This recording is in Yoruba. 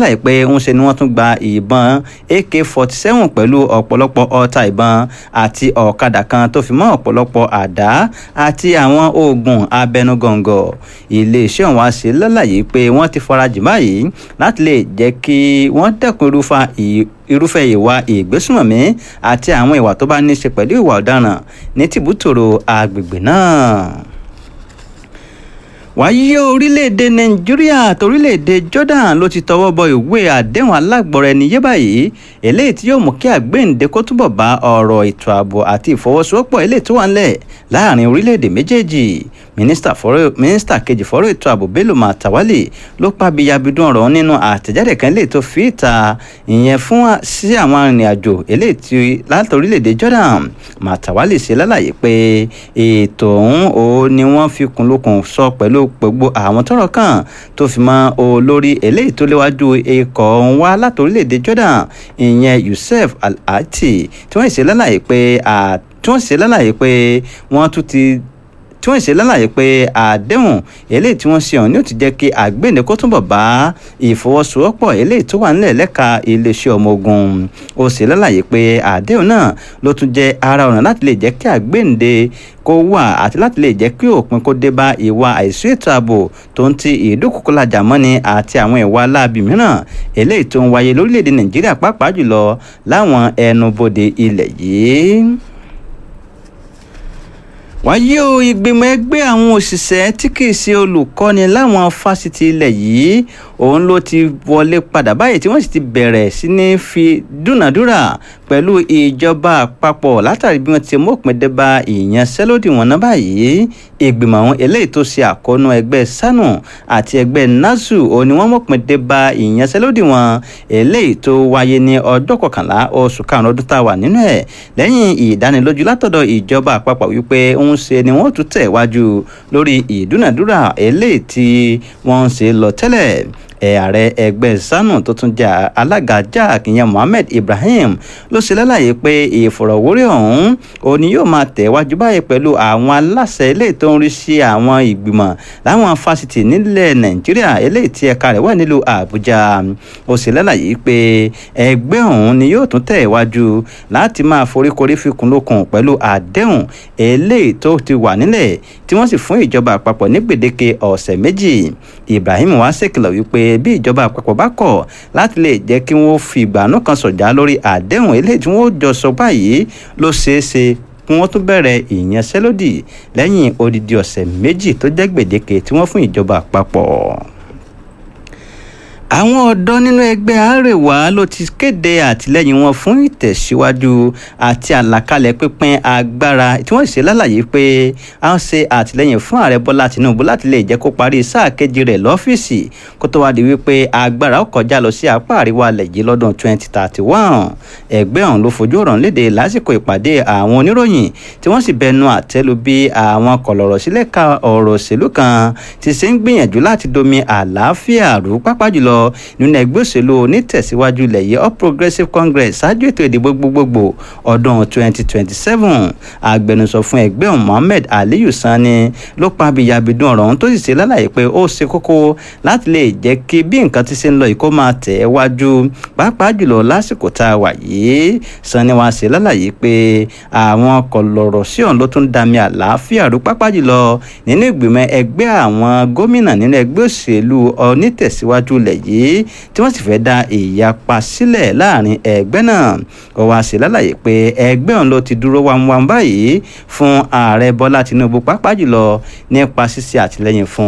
láì pé ń ṣe ni wọ́n tún gba ìbọn ak forty seven pẹ̀lú ọ̀pọ̀lọpọ̀ ọta ìbọn àti ọ̀kadà kan tó fi mọ́ ọ̀pọ̀lọpọ̀ àdá àti àwọn oògùn abẹnugọ̀ngọ̀ iléeṣẹ́ ọ̀hún wá sí lálàyé pé wọ́n ti farajìn báyìí láti lè jẹ́ kí wọ́n dẹ́kun irúfa irúfẹ́ ìwà ìgbésùnmọ̀mí àti àwọn ìwà tó bá ní í ṣe pẹ̀lú ìwà ọ̀daràn ní tìbútòrò agbègbè náà wáyé orílẹ̀-èdè nàìjíríà àti orílẹ̀-èdè jordan ló ti tọwọ́ bọ ìwé àdéhùn alágbọ̀rọ̀ ẹni yé báyìí eléyìí tí yóò mú kí àgbéǹde kó túbọ̀ bá ọ̀rọ̀ ètò ààbò àti ìfọwọ́sowọ́pọ̀ eléyìí tó wà ńlẹ̀ láàrin orílẹ̀-èdè méjèèjì mínísítà kejì fọ́rọ̀ ètò ààbò bello matawalle ló pa bíyabidun ọ̀rọ̀ nínú àtẹ̀jáde kan eléyìí tó fi ìta ìyẹn fún sí àwọn arìnrìn-àjò eléyìí tí láti orílẹ̀-èdè jordan matawalle ṣe lálàyé pé ètò ọ̀hún ò ní wọ́n fi kún lókun sọ pẹ̀lú gbogbo àwọn tọ́rọ̀ kàn tó fi mọ́ olórí eléyìí tó léwájú ikọ̀ ọ̀hún wá láti orílẹ̀-èdè jordan ìyẹn yusuf al-ati tí wọ́n ṣe lálàyé pé tí wọ́n ṣe lálàyé pé wọ́n tún ti tí wọ́n ṣe lálàyé pé àdéhùn eléyìí tí wọ́n ṣe ọ̀hún ni ó ti jẹ́ kí àgbéǹde kó túnbọ̀ bá ìfọwọ́sowọ́pọ̀ eléyìí tó wà nílẹ̀ lẹ́ka iléeṣẹ́ ọmọ ogun ó ṣe lálàyé pé àdéhùn náà ló tún jẹ́ ara ọ̀nà láti lè jẹ́ kí àgbéǹde kó wà àti láti lè jẹ́ kí òpin kó dé bá ìwà àìsí ètò ààbò tó ń ti ìdúkùkùlajà mọ́ni àti àwọn ìwà láabi mìíràn eléyìí tó ń wáyé lórílẹ̀‐èdè nàìjíríà pàápàá jùlọ láwọn ẹnubodè ilẹ̀ yìí wáyé o ìgbìmọ̀ ẹgbẹ́ àwọn òṣìṣẹ́ tí kì í ṣe olùkọ́ni láwọn fásitì ilẹ̀ yìí òun ló ti wọlé padà báyìí tí wọ́n sì ti bẹ̀rẹ̀ sí ní fi dúnàdúrà pẹ̀lú ìjọba àpapọ̀ látàrí bí wọ́n ti mọ̀pin dé bá ìyanṣẹ́lódì wọn náà báyìí ìgbìmọ̀ àwọn eléyìí tó ṣe àkóónú ẹgbẹ́ sanu àti ẹgbẹ́ nasu òun ni wọ́n mọ̀pin dé bá ìyanṣẹ́lódì wọn eléyìí tó wáyé ní ọjọ́ kọkànlá oṣù karùn-ún ọdún tá a wà nínú ẹ̀ lẹ́yìn ìdánilójú látọ̀dọ̀ ìjọba àpapọ̀ wípé ń ṣe ni wọ́n tún tẹ̀ wájú lórí ìdúnàdúrà eléyìí tí wọ́n ń ṣe lọ tẹ́lẹ̀ ààrẹ ẹgbẹ́ sanu tó tún jẹ́ alága jack ìyẹn mohammed ibrahim ló ṣe lálàyé pé ìfọ̀rọ̀wérọ̀ ọ̀hún òní yóò máa tẹ̀wájú báyìí pẹ̀lú àwọn aláṣẹ eléyìí tó ń rí sí àwọn ìgbìmọ̀ láwọn fásitì nílẹ̀ nàìjíríà eléyìí tí ẹ̀ka rẹ̀ wà nílùú àbújá ó ṣe lálàyé pé ẹgbẹ́ ọ̀hún ni yóò tún tẹ̀wájú láti máa foríkorí fikùn lókun pẹ̀lú àdéhùn eléyìí tó ti wà nílẹ̀ tí wọ́n sì fún ìjọba àpapọ̀ ní gbèdéke ọ̀sẹ̀ méjì ibrahim wá ṣèkìlọ̀ wípé bí ìjọba àpapọ̀ bá kọ̀ láti lè jẹ́ kí wọ́n fi ìgbàanú kan sọ̀jà lórí àdéhùn eléyìí tí wọ́n jọ sọ báyìí ló ṣeé ṣe kí wọ́n tún bẹ̀rẹ̀ ìyanṣẹ́lódì lẹ́yìn odidi ọ̀sẹ̀ méjì tó jẹ́ gbèdéke tí wọ́n fún ìjọba àpapọ̀ àwọn ọ̀dọ́ nínú ẹgbẹ́ àrèwá ló ti kéde àtìlẹ́yìn wọn fún ìtẹ̀síwájú àti àlàkalẹ̀ pípín agbára tí wọ́n ṣe lálàyé pé a ń ṣe àtìlẹ́yìn fún ààrẹ bọ́lá tìǹbù láti lè jẹ́ kó parí sáà kejì rẹ̀ lọ́fíìsì kó tó wáá di wípé agbára ó kọjá lọ sí apá àríwá alẹ̀ yìí lọ́dún 2031 ẹgbẹ́ ọ̀hún ló fojú ọ̀rọ̀ léde lásìkò ìpàdé àwọn oníròyìn tí wọ́n sì bẹnu àtẹ́lu bí àwọn kọ̀lọ̀rọ̀ sílẹ̀ ka ọ̀rọ̀ òṣèlú kan ti ṣe ń gbìyànjú láti domi àlàáfíà rú pápá jùlọ nínú ẹgbẹ́ òṣèlú onítẹ̀síwájú ilẹ̀ yìí all progressives congress ṣáájú ètò ìdìbò gbogbogbò ọdún 2027 agbẹnusọ fún ẹgbẹ́ ọ̀hún mohammed aliyu sani ló pa abiyabidun ọ̀rọ̀ ọ̀hún tó sì ṣe lálàyé pé ó ṣe kókó láti lè jẹ́ kí bí nǹkan ti ṣe ń lọ yìí kó máa tẹ̀ ẹ́ wájú pàápàá jùlọ lásìkò tá a wà yìí sani wá ṣe lálàyé pé àwọn kọlọ̀rọ̀ sí ọ̀hún ló tún dami àlàáfíà rú pápá jùlọ nínú ìgbìmọ̀ ẹgbẹ́ àwọn gómìnà nínú ẹgbẹ́ òṣèlú onítẹ̀síwájú ilẹ̀ yìí yìí tí wọ́n sì fẹ́ dá ìyapa sílẹ̀ láàrin ẹgbẹ́ náà ó wá sí lálàyé pé ẹgbẹ́ ọ̀hún ló ti dúró wámúwámú báyìí fún ààrẹ bọ́lá tinubu pàápàá jùlọ nípa ṣíṣe àtìlẹ́yìn fún